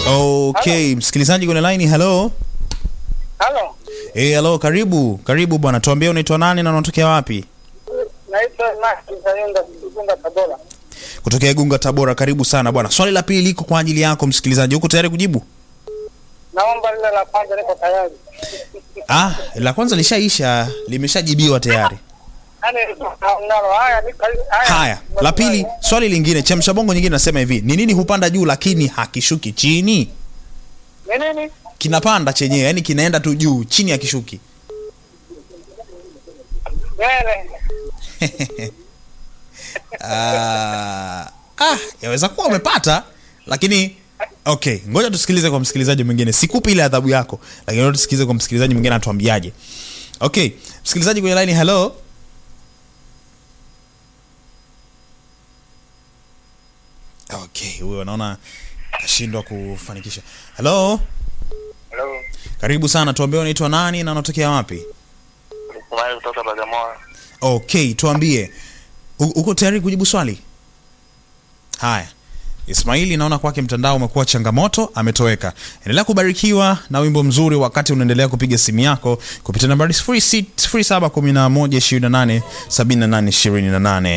Okay, msikilizaji kwenye line, hello. Halo, Eh, hello, karibu. Karibu bwana. Tuambie unaitwa nani na unatokea wapi? naitwa Maki Sayunga Igunga Tabora. Kutokea Igunga Tabora. Karibu sana bwana. Swali la pili liko kwa ajili yako msikilizaji. Uko tayari kujibu? Naomba lile la kwanza liko tayari. Ah, la kwanza lishaisha, limeshajibiwa tayari. Yaani nalo haya ni haya. Haya, la pili, swali lingine, chemsha bongo nyingine nasema hivi, ni nini hupanda juu lakini hakishuki chini? Ni nini? Kinapanda chenyewe, yani kinaenda tu juu, chini hakishuki. Nywele. Ah, ah, yaweza kuwa umepata lakini okay, ngoja tusikilize kwa msikilizaji mwingine. Sikupi ile adhabu yako, lakini ngoja tusikilize kwa msikilizaji mwingine atuambiaje. Okay, msikilizaji kwenye line, hello. Okay, huyo naona kashindwa kufanikisha. Hello, Hello, karibu sana, tuambie unaitwa nani na unatokea wapi? Ismail kutoka Bagamoyo. Okay, tuambie u- uko tayari kujibu swali? Haya, Ismaili, naona kwake mtandao umekuwa changamoto, ametoweka. Endelea kubarikiwa na wimbo mzuri wakati unaendelea kupiga simu yako kupitia nambari 0711287828.